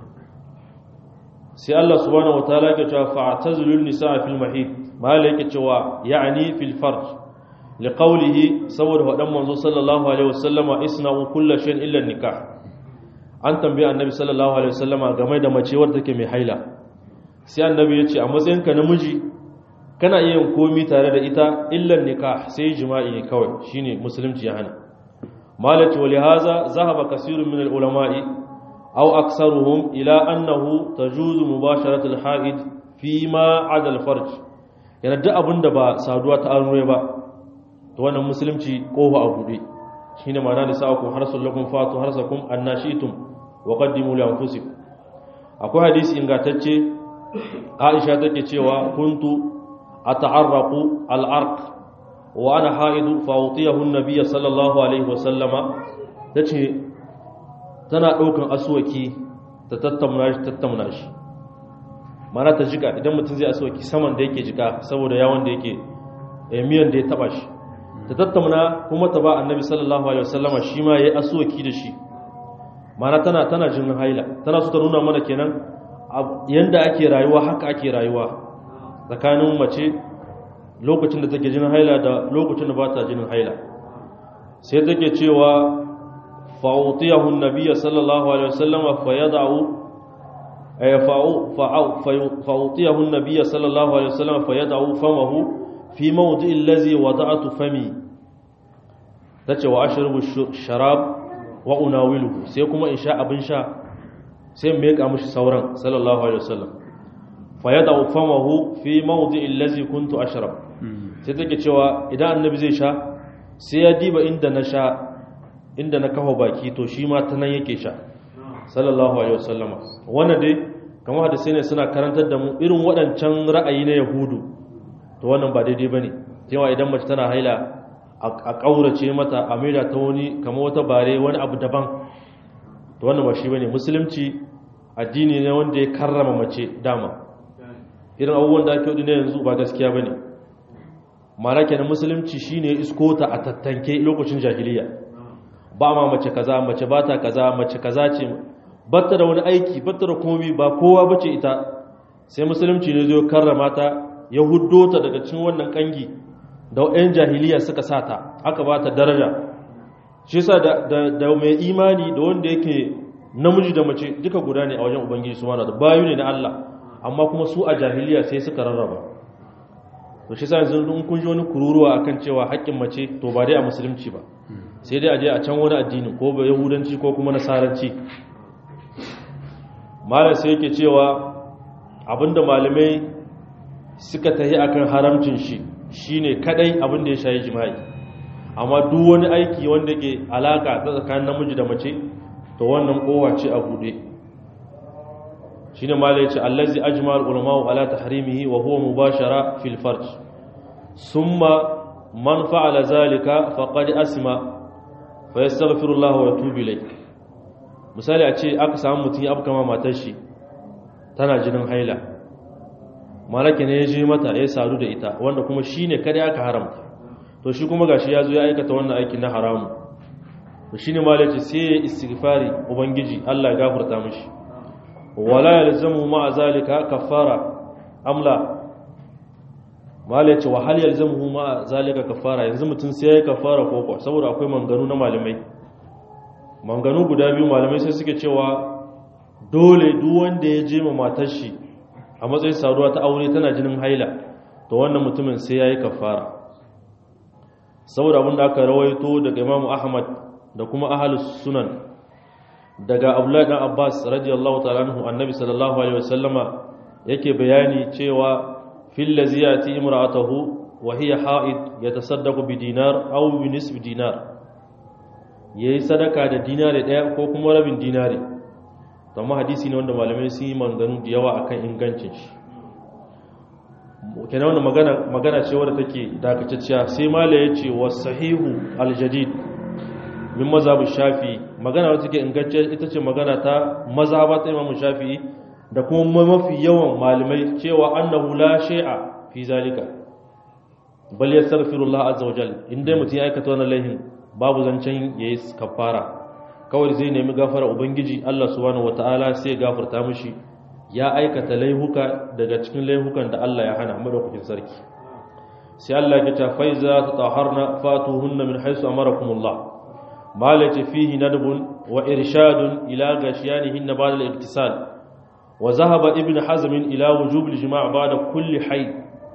A: sai Allah subhanahu wataala yake cewa fa'tazilul nisaa fil mahid mala yake cewa ya'ni fil farj liqawlihi saboda wadan manzo sallallahu alaihi wasallama isna'u kullu shay'in illa nikah an tambaye annabi sallallahu alaihi wasallama game da mace wadda take mai haila sai annabi ya ce a matsayinka namiji kana iya yin komi tare da ita illan nikah sai jima'i ne kawai shine musulunci ya hana malati wa lihaza zahaba kasirun min al-ulama'i aw aktsaruhum ila annahu tajuzu mubasharatu al-ha'id fi ma 'ada al-farj yana duk abinda ba saduwa ta aure ba to wannan musulunci kofa a bude shine ma'ana da sa'akum harsul lakum fatu harsakum annashitum wa qaddimu li anfusikum akwai hadisi ingantacce Aisha take cewa kuntu ata'arraqu al-arq wa ana haidu fa utiyahu an-nabiy sallallahu alaihi wa sallama tace tana daukan aswaki ta tattauna shi tattauna shi mana ta jika idan mutum zai aswaki saman da yake jika saboda yawon da yake miyan da ya taba shi ta tattauna kuma ta ba annabi sallallahu alaihi wasallama shi ma yayi aswaki da shi mana tana tana jin haila tana so ta nuna mana kenan yanda ake rayuwa haka ake rayuwa tsakanin mace lokacin da take jin haila da lokacin da ba ta jin haila sai take cewa fa'utiyahu an-nabiy sallallahu alaihi wasallama fayad'u ay fa'u fa'utiyahu an-nabiy sallallahu alaihi wasallama fayad'u famahu fi mawdi'i allazi wada'tu fami tace wa ashrabu sharab wa unawiluhu sai kuma in sha abin sha sai me ka mishi sauran sallallahu alaihi wasallam fa yada famahu fi mawdi'i allazi kuntu ashrab sai take cewa idan annabi zai sha sai ya diba inda na sha inda na kafa baki to shi ma ta nan yake sha sallallahu alaihi wasallama wannan dai kamar hadisi ne suna karantar da mu irin waɗancan ra'ayi na yahudu to wannan ba daidai bane cewa idan mace tana haila a ƙaurace mata a maida ta wani kamar wata bare wani abu daban to wannan ba shi bane musulunci addini ne wanda ya karrama mace dama irin abubuwan da ake hudu ne yanzu ba gaskiya bane mara kenan musulunci shine iskota a tattanke lokacin jahiliya ba ma mace kaza mace bata kaza mace kaza ce batta da wani aiki batta da komai ba kowa bace ita sai musulunci ne zai karrama ta ya huddo ta daga cikin wannan kangi da ɗan jahiliya suka sata aka ba ta daraja shi yasa da mai imani da wanda yake namiji da mace duka guda ne a wajen ubangiji su mana da bayu ne na Allah amma kuma su a jahiliya sai suka rarraba to shi yasa yanzu in kun ji wani kururuwa akan cewa haƙƙin mace to ba dai a musulunci ba sai dai a je a can wani addini ko ba yahudanci ko kuma nasaranci malam sai yake cewa abinda malamai suka tahi akan haramcin shi shine kadai abin da ya shayi jima'i amma duk wani aiki wanda ke alaka ta tsakanin namiji da mace to wannan kowa ce a bude shine malai yace allazi ajma al ulama ala tahrimihi wa huwa mubashara fil farj summa man fa'ala zalika faqad asma fa yastaghfiru Allah wa yatubu ilayh misali a ce aka samu mutum ya afkama matar shi tana jinin haila malaka ne ya je mata ya sadu da ita wanda kuma shi ne kada aka haramta to shi kuma gashi ya zo ya aikata wannan aiki na haramu to shine malaci sai ya istighfari ubangiji Allah ya gafarta mishi wala yalzamu ma zalika kafara amla malaci wa hal yalzamu ma zalika kafara yanzu mutun sai ya kafara ko ko saboda akwai manganu na malamai manganu guda biyu malamai sai suke cewa dole duk wanda ya je ma matar shi a matsayin saduwa ta aure tana jinin haila to wannan mutumin sai yayi kafara saboda abin da aka rawaito daga Imam Ahmad da kuma ahlus sunan daga Abdullah dan Abbas radiyallahu ta'ala anhu annabi sallallahu alaihi wasallama yake bayani cewa fil ladzi yati imra'atuhu wa hiya ha'id yatasaddaqu bi dinar aw bi nisf dinar yayi sadaka da dinari daya ko kuma rabin dinari amma hadisi ne wanda malamai sun yi manganu da yawa akan ingancin shi kenan wannan magana magana ce wadda take dakatacciya sai mala ya ce wa sahihu aljadid min mazhabu shafi magana wadda take ingantacciya ita ce magana ta mazhaba ta imamu shafi da kuma mafi yawan malamai cewa annahu la shay'a fi zalika bal yastaghfirullah azza wajal inda mutum ya aikata wannan laihin babu zancen yayi kafara kawai zai nemi gafara ubangiji Allah subhanahu wataala sai gafarta mishi ya aikata laihuka daga cikin laihukan da Allah ya hana madaukakin sarki sai Allah ya ta faiza tataharna fatuhunna min haythu amarakumullah malati fihi nadbun wa irshadun ila gashiyanihin ba'da al-iktisal wa zahaba ibn hazm ila wujub al-jima' ba'da kulli hayd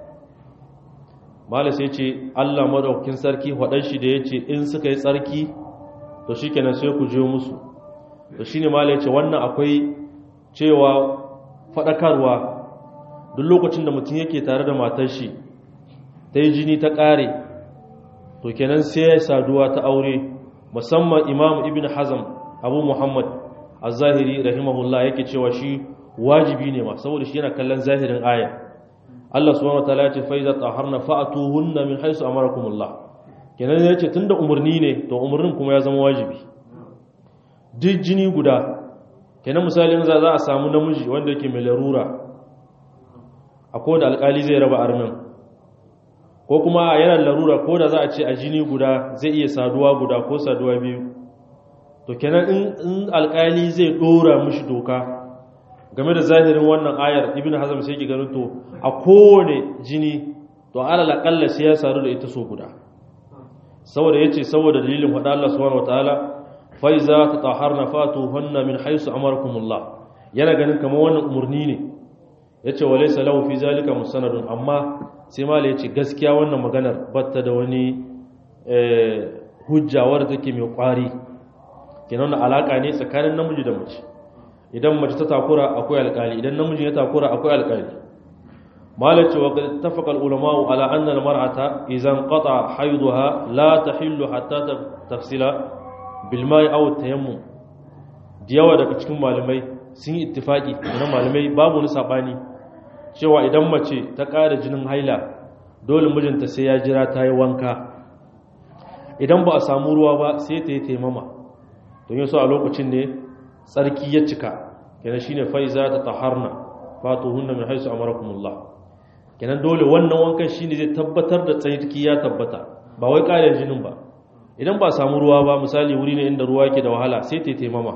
A: mala sai ce Allah madaukakin sarki wadan shi da yace in suka yi tsarki to shikenan sai ku je musu to shine mala yace wannan akwai cewa faɗakarwa duk lokacin da mutum yake tare da matar shi ta yi jini ta ƙare to kenan sai ya saduwa ta aure musamman imam ibn hazam abu muhammad a zahiri rahimahullah yake cewa shi wajibi ne ma saboda shi yana kallon zahirin aya Allah subhanahu wataala ya ce fa iza taharna fa'tuhunna min haythu amarakumullah kenan ya ce tunda umarni ne to umarnin kuma ya zama wajibi duk jini guda kenan misalin za za a samu namiji wanda yake mai larura a kowane alkali zai raba armin ko kuma yana larura ko da za a ce a jini guda zai iya saduwa guda ko saduwa biyu to kenan in alkali zai dora mishi doka game da zahirin wannan ayar ibn hazm sai ki ganin to a kowane jini to alal akalla sai ya sadu da ita so guda saboda yace saboda dalilin faɗa Allah subhanahu wataala faiza ta taharna fatuhunna min haisu amarakumullah yana ganin kamar wannan umarni ne yace walaysa lahu fi zalika musanadun amma sai mala yace gaskiya wannan maganar batta da wani hujja wadda take mai kwari kenan wannan alaka ne tsakanin namiji da mace idan mace ta takura akwai alƙali idan namiji ya takura akwai alƙali mala ce wa tafaqa ulama ala anna al mar'ata idan qata haiduha la tahillu hatta tafsila bilmai aw tayammum da yawa daga cikin malamai sun yi ittifaki na malamai babu wani sabani cewa idan mace ta ƙara jinin haila dole mijinta sai ya jira ta yi wanka idan ba a samu ruwa ba sai ta yi taimama don yaso a lokacin ne tsarki ya cika kenan shine faiza ta taharna fatuhunna min haisu amarakumullah kenan dole wannan wankan shine zai tabbatar da tsarki ya tabbata ba wai ƙarin jinin ba idan ba samu ruwa ba misali wuri ne inda ruwa yake da wahala sai ta taimama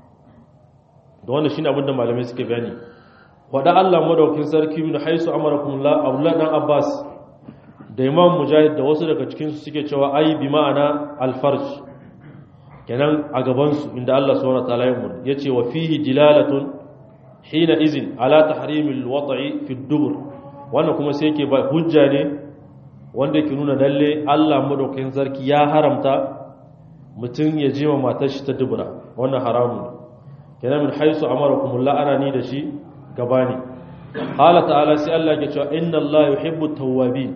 A: da wannan shine abinda malamai suke bayani wada Allah madaukin sarki min haisu amarakumullah Abdullah dan Abbas da Imam Mujahid da wasu daga cikin su suke cewa ai bi ma'ana al-farj kenan a gaban su inda Allah subhanahu wa ta'ala ya umur yace wa fihi dilalatun hina izin ala tahrimil wat'i fi dubur wannan kuma sai yake ba hujja ne wanda ke nuna lalle Allah madaukakin sarki ya haramta mutum ya jima matar shi ta dubura wannan haramun ne kenan min haisu amarakumullah ana ni da shi gabani hala ta'ala sai Allah ya ce inna Allah yuhibbu tawwabin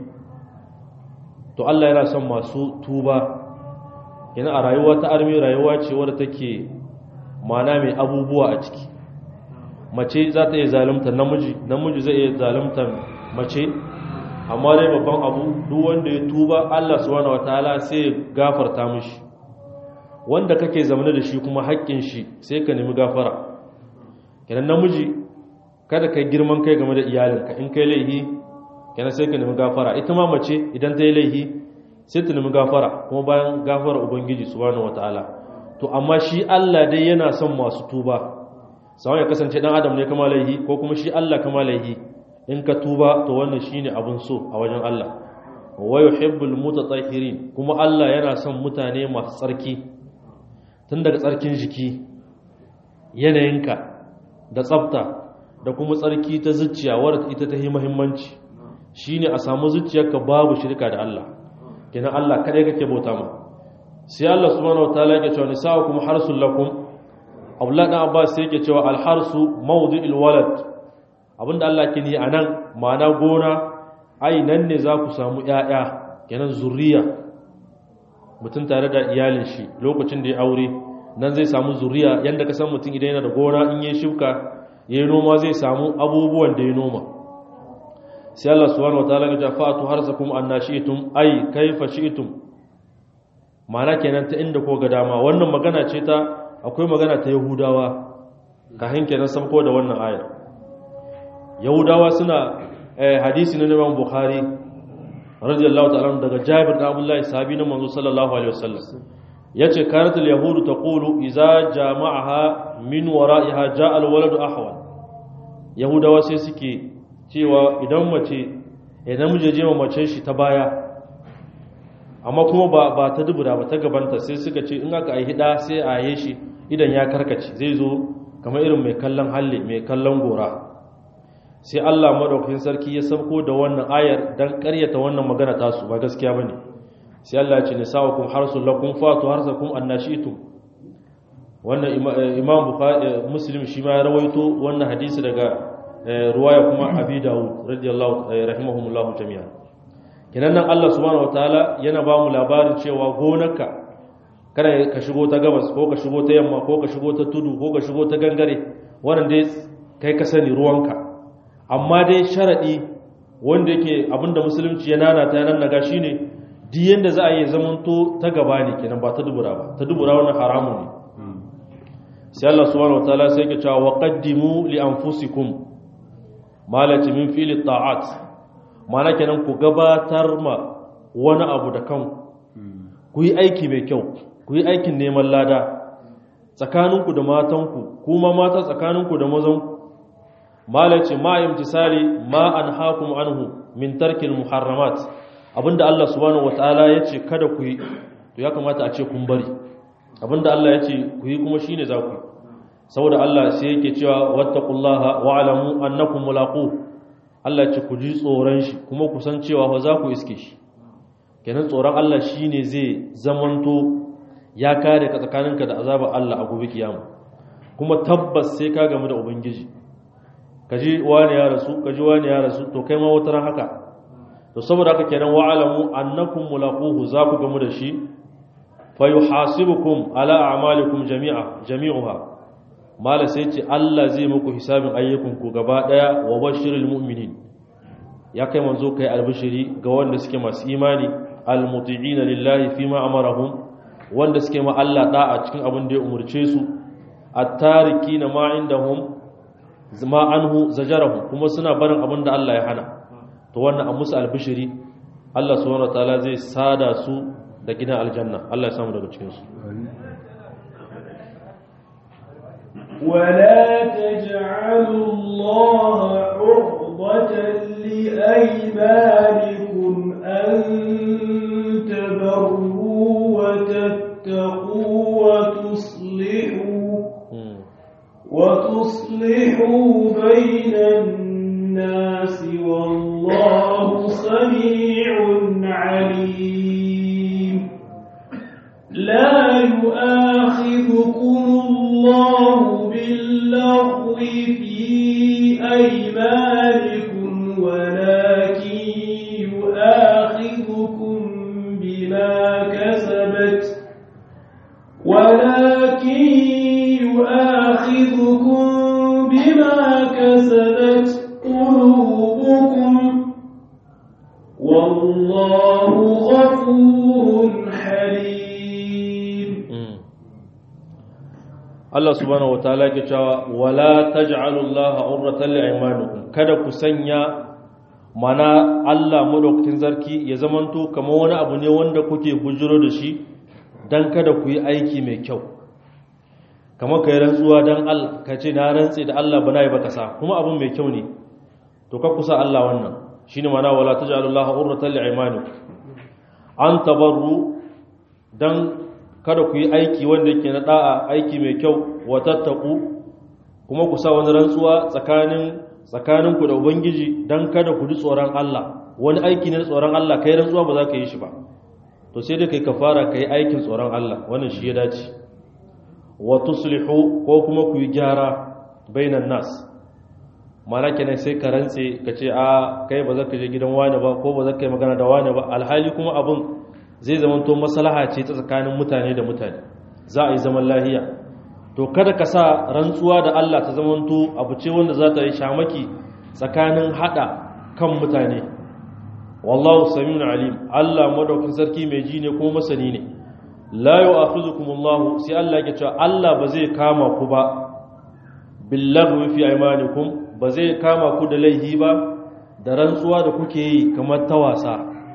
A: to Allah yana son masu tuba kenan a rayuwa ta armi rayuwa ce wadda take mana mai abubuwa a ciki mace za ta iya zalunta namiji namiji zai iya zalunta mace amma dai babban abu duk wanda ya tuba Allah subhanahu wataala sai ya gafarta mishi wanda kake zamane da shi kuma haƙƙin shi sai ka nemi gafara kenan namiji kada kai girman kai game da iyalinka in kai laihi kenan sai ka nemi gafara ita ma mace idan ta yi laihi sai ta nemi gafara kuma bayan gafara ubangiji subhanahu wataala to amma shi Allah dai yana son masu tuba sawan ya kasance dan adam ne kama laihi ko kuma shi Allah kama laihi in ka tuba to wannan shine abin so a wajen Allah wa yuhibbul mutatahhirin kuma Allah yana son mutane masu tsarki tun daga tsarkin jiki yanayinka da tsafta da kuma tsarki ta zuciya wadda ita ta yi muhimmanci shine a samu zuciyarka babu shirka da Allah kenan Allah kadai kake bauta ma sai Allah subhanahu wataala yake cewa nisa'ukum harsul lakum Abdullah dan Abbas sai yake cewa al-harsu mawdi'ul walad abinda Allah ke ni anan ma'ana gona ai nan ne za ku samu ƴaƴa kenan zuriya mutum tare da iyalin shi lokacin da ya aure nan zai samu zuriya yanda ka san mutum idan yana da gona in yi shuka yayi noma zai samu abubuwan da ya noma sai Allah subhanahu wataala ya ce fa'atu harsakum annashitum ai kaifa shi'tum ma'ana kenan ta inda ko ga dama wannan magana ce ta akwai magana ta yahudawa kahin kenan sabko da wannan aya yahudawa suna hadisi na Imam Bukhari radiyallahu ta'ala daga Jabir da Abdullah sahabi na manzo sallallahu alaihi wasallam yace karatul yahudu taqulu idza jama'aha min wara'iha ja'a al-waladu ahwal yahudawa sai suke cewa idan mace idan muje je mace shi ta baya amma kuma ba ba ta dubura ba ta gabanta sai suka ce in aka aihi da sai a yaye shi idan ya karkace zai zo kamar irin mai kallon halle mai kallon gora sai Allah madaukakin sarki ya sauko da wannan ayar dan ƙaryata wannan magana tasu ba gaskiya bane sai Allah ya ce nisaukum harsul lakum fatu harsakum annashitum wannan imam bukhari muslim shi ma ya rawaito wannan hadisi daga ruwaya kuma abi dawud radiyallahu rahimahumullahu jami'an kinan nan Allah subhanahu wataala yana ba mu labarin cewa gonarka kada ka shigo ta gabas ko ka shigo ta yamma ko ka shigo ta tudu ko ka shigo ta gangare wannan dai kai ka sani ruwanka amma dai sharadi wanda yake abinda musulunci ya nana ta nan naga shine duk yanda za a yi zamanto ta gaba ne kenan ba ta dubura ba ta dubura wannan haramun ne sai Allah subhanahu wataala sai ya ce wa qaddimu li anfusikum malati min fili ta'at mana kenan ku gabatar ma wani abu da kanku ku yi aiki mai kyau ku yi aikin neman lada tsakaninku da matanku kuma mata tsakaninku da mazanku malaci ma imtisali ma an hakum anhu min tarkil muharramat abinda Allah subhanahu wataala yace kada ku yi to ya kamata a ce kun bari abinda Allah yace ku yi kuma shine za ku yi saboda Allah sai yake cewa wattaqullaha wa'lamu annakum mulaqu Allah ce ku ji tsoron shi kuma ku san cewa fa za ku iske shi kenan tsoron Allah shine zai zamanto ya kare ka tsakaninka da azabar Allah a gobe kiyama kuma tabbas sai ka gamu da ubangiji kaji wani ya rasu kaji wani ya rasu to kai ma wata ran haka to saboda haka kenan wa'lamu annakum mulaquhu za ku gamu da shi fa yuhasibukum ala a'malikum jami'a jami'uha mala sai ce Allah zai muku hisabin ayyukanku gaba daya wa bashirul mu'minin ya kai manzo kai albishiri ga wanda suke masu imani almuti'ina lillahi fima amarahum wanda suke ma Allah da'a cikin abin da ya umurce su at-tarikina ma indahum zama anhu zajarahum kuma suna barin abin da Allah ya hana to wannan a musu albishiri Allah subhanahu wataala zai sada su da gidan aljanna Allah ya samu daga cikin su
B: ولا تجعلوا الله عرضة لأيمانكم أن تبروا وتتقوا وتصلحوا وتصلحوا بين الناس والله سميع عليم لا يؤاخذكم الله باللغو في أيمانكم ولكن يؤاخذكم بما كسبت ولكن يؤاخذكم بما كسبت قلوبكم والله غفور حليم
A: Allah subhanahu wataala yake cewa wala taj'alullaha urratan li'aymanikum kada ku sanya mana Allah madaukakin zarki ya zamanto kamar wani abu ne wanda kuke bujiro da shi dan kada ku yi aiki mai kyau kamar kai rantsuwa dan Allah ka ce na rantse da Allah bana yi baka sa kuma abun mai kyau ne to ka kusa Allah wannan shine mana wala taj'alullaha urratan li'imanikum an tabarru dan kada ku yi aiki wanda yake na da'a aiki mai kyau wa tattaku kuma ku sa wani rantsuwa tsakanin tsakaninku da ubangiji dan kada ku ji tsoron Allah wani aiki ne na tsoron Allah kai rantsuwa ba za ka yi shi ba to sai dai kai kafara kai aikin tsoron Allah wannan shi ya dace wa tuslihu ko kuma ku yi gyara bainan nas mana kenan sai ka rantse ka ce a kai ba za ka je gidan wani ba ko ba za ka yi magana da wani ba alhali kuma abin zai zamanto maslaha ce ta tsakanin mutane da mutane za a yi zaman lahiya to kada ka sa rantsuwa da Allah ta zamanto abu ce wanda za ta yi shamaki tsakanin hada kan mutane wallahu samiun alim Allah madaukin sarki mai ji ne kuma masani ne la yu'akhidhukumullahu sai Allah ya ce Allah ba zai kama ku ba billaghwi fi aymanikum ba zai kama ku da laihi ba da rantsuwa da kuke yi kamar ta wasa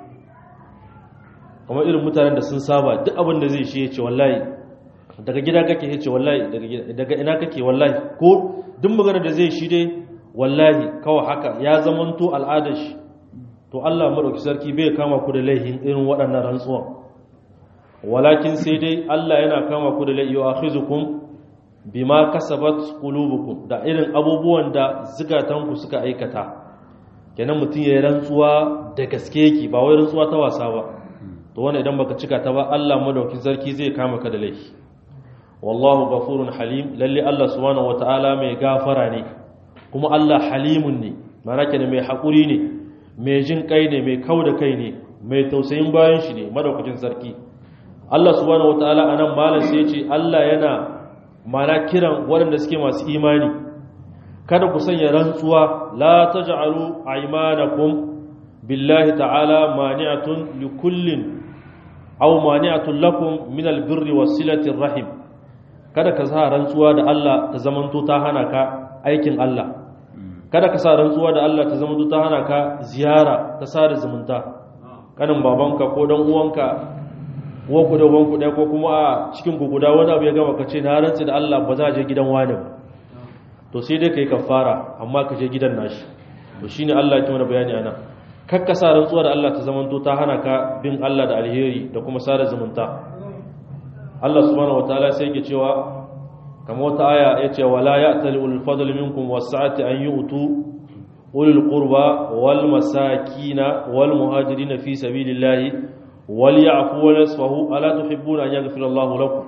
A: kamar irin mutanen da sun saba duk abin da zai shi ya ce wallahi daga gida kake ya ce wallahi daga ina kake wallahi ko duk magana da zai shi dai wallahi kawai haka ya zamanto al'adar shi to Allah madauki sarki bai kama ku da laihin irin waɗannan rantsuwan walakin sai dai Allah yana kama ku da laihi wa akhizukum bima kasabat qulubukum da irin abubuwan da zukatanku suka aikata kenan mutum ya rantsuwa da gaske yake ba wai rantsuwa ta wasa ba to wannan idan baka cika ta ba Allah madaukin sarki zai kama ka da laifi wallahu ghafurun halim lalle Allah subhanahu wataala mai gafara ne kuma Allah halimun ne mana kenan mai hakuri ne mai jin kai ne mai kauda kai ne mai tausayin bayan shi ne madaukakin sarki Allah subhanahu wataala anan malam sai ya ce Allah yana mana kiran waɗanda suke masu imani kada ku sanya rantsuwa la taj'alu aymanakum billahi ta'ala mani'atun likullin aw mani'atun lakum min albirri wasilati rahim kada ka sa rantsuwa da Allah ta zamanto ta hana ka aikin Allah kada ka sa rantsuwa da Allah ta zamanto ta hana ka ziyara ta sada zumunta kanin babanka ko dan uwanka ku da wanku ɗaya ko kuma a cikin ku guda wani abu ya gama ka ce na rantsi da Allah ba za a je gidan wani ba to sai dai ka yi kafara amma ka je gidan nashi to shine Allah ya mana bayani ana kakka sa rantsuwa da Allah ta zamanto ta hana ka bin Allah da alheri da kuma sada zumunta Allah subhanahu wataala sai yake cewa kamar wata aya ya ce wala ya'tali ulul fadl minkum was-sa'ati an yu'tu ulul qurba wal masakina wal muhajirin fi sabilillahi wal ya'fu wal yasfahu ala tuhibbuna an yaghfira Allahu lakum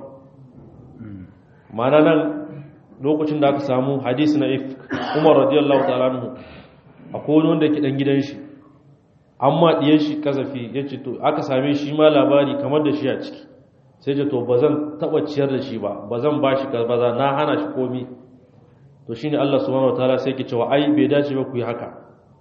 A: ma'ana nan lokacin da aka samu hadisi na if Umar radiyallahu ta'ala anhu akwai wani wanda ke dan gidan shi amma diyan shi kasafi yace to aka same shi ma labari kamar da shi a ciki sai ce to bazan taba ciyar da shi ba bazan bashi kaza na hana shi komi to shine Allah subhanahu wataala sai ke cewa ai bai dace ba ku yi haka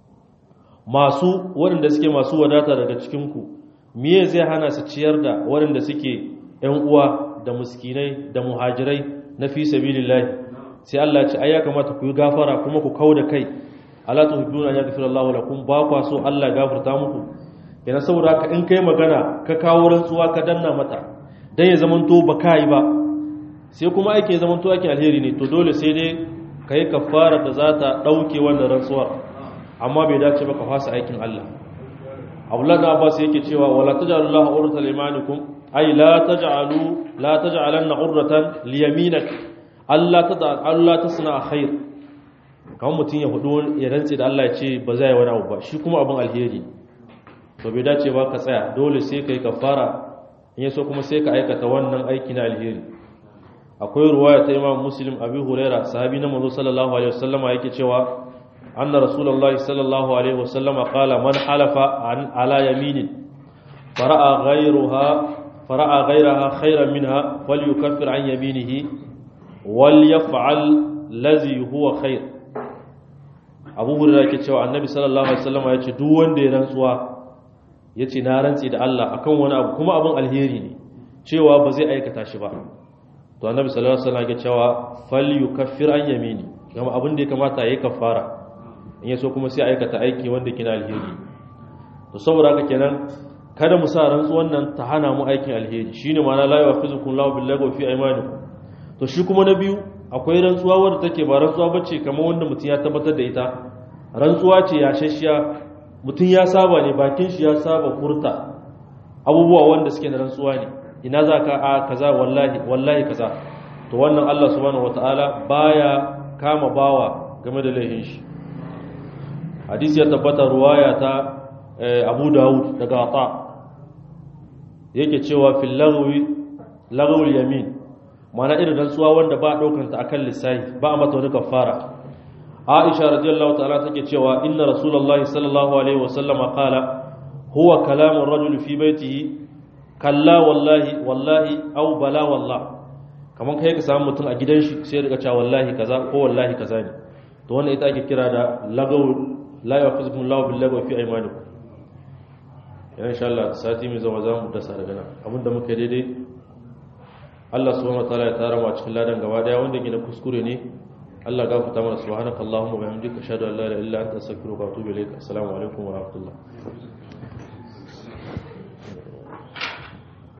A: masu waɗanda suke masu wadata daga cikin ku miye zai hana su ciyar da waɗanda suke ƴan uwa da muskinai da muhajirai na fi sabilillahi sai Allah ya ce ai ya kamata ku yi gafara kuma ku kauda kai ala tuhibbuna an yaghfira Allahu lakum ba kwa so Allah gafarta muku yana saboda haka in kai magana ka kawo rantsuwa ka danna mata dan ya zamanto ba kai ba sai kuma ake zamanto ake alheri ne to dole sai dai kai kafara da za ta dauke wannan rantsuwar amma bai dace ba ka fasa aikin Allah Abdullah da Abbas yake cewa wala taj'alu Allah urratan limanikum ay la taj'alu la taj'alanna urratan liyaminak Allah ta Allah tasna khair kan mutum ya hudu ya rantse da Allah ya ce ba zai wani abu ba shi kuma abin alheri to bai dace ba ka tsaya dole sai kai kafara in yaso kuma sai ka aikata wannan aiki na alheri akwai ruwaya ta Imam Muslim Abi Huraira sahabi na manzo sallallahu alaihi wasallama yake cewa anna rasulullah sallallahu alaihi wasallama qala man halafa an ala yaminin fara'a ghayruha fara'a ghayraha khayran minha falyukaffir an yaminihi wal yaf'al lazi huwa khair abu hurra yake cewa annabi sallallahu alaihi wasallam ya ce duk wanda ya rantsuwa ya ce na rantsi da Allah akan wani abu kuma abin alheri ne cewa ba zai aikata shi ba to annabi sallallahu alaihi wasallam ya cewa fal yukaffir an yamini kuma abin da ya kamata yayi kafara in yaso kuma sai aikata aiki wanda kina alheri to saboda haka kenan kada mu sa rantsuwan nan ta hana mu aikin alheri shine ma'ana la yafizukum lahu billahi fi aymanikum to shi kuma na biyu akwai rantsuwa wadda take ba rantsuwa bace kamar wanda mutum ya tabbatar da ita rantsuwa ce ya shashiya mutum ya saba ne bakin shi ya saba furta abubuwa wanda suke na rantsuwa ne ina za ka a kaza wallahi wallahi kaza to wannan Allah subhanahu wataala baya kama bawa game da laifin shi hadisi ya tabbata ruwaya ta Abu Dawud daga Ata yake cewa fil lagwi lagwul yamin mana irin rantsuwa wanda ba daukan ta akan lissahi ba a mata wani kafara Aisha radiyallahu ta'ala take cewa inna rasulullahi sallallahu alaihi wasallama qala huwa kalamu rajul fi baitihi kalla wallahi wallahi aw bala wallah kaman kai ka samu mutum a gidan shi sai daga cewa wallahi kaza ko wallahi kaza ne to wannan ita ake kira da lagaw la yafizukum Allahu bil lagaw fi aymanikum ya insha Allah sati mai zama zamu dasa daga nan abinda muke daidai Allah subhanahu wataala ya tara mu a cikin ladan gaba daya wanda ke da kuskure ne Allah gafarta mana subhanakallahumma wa bihamdika ashhadu an la ilaha illa anta astaghfiruka wa atubu ilaik assalamu alaikum wa rahmatullah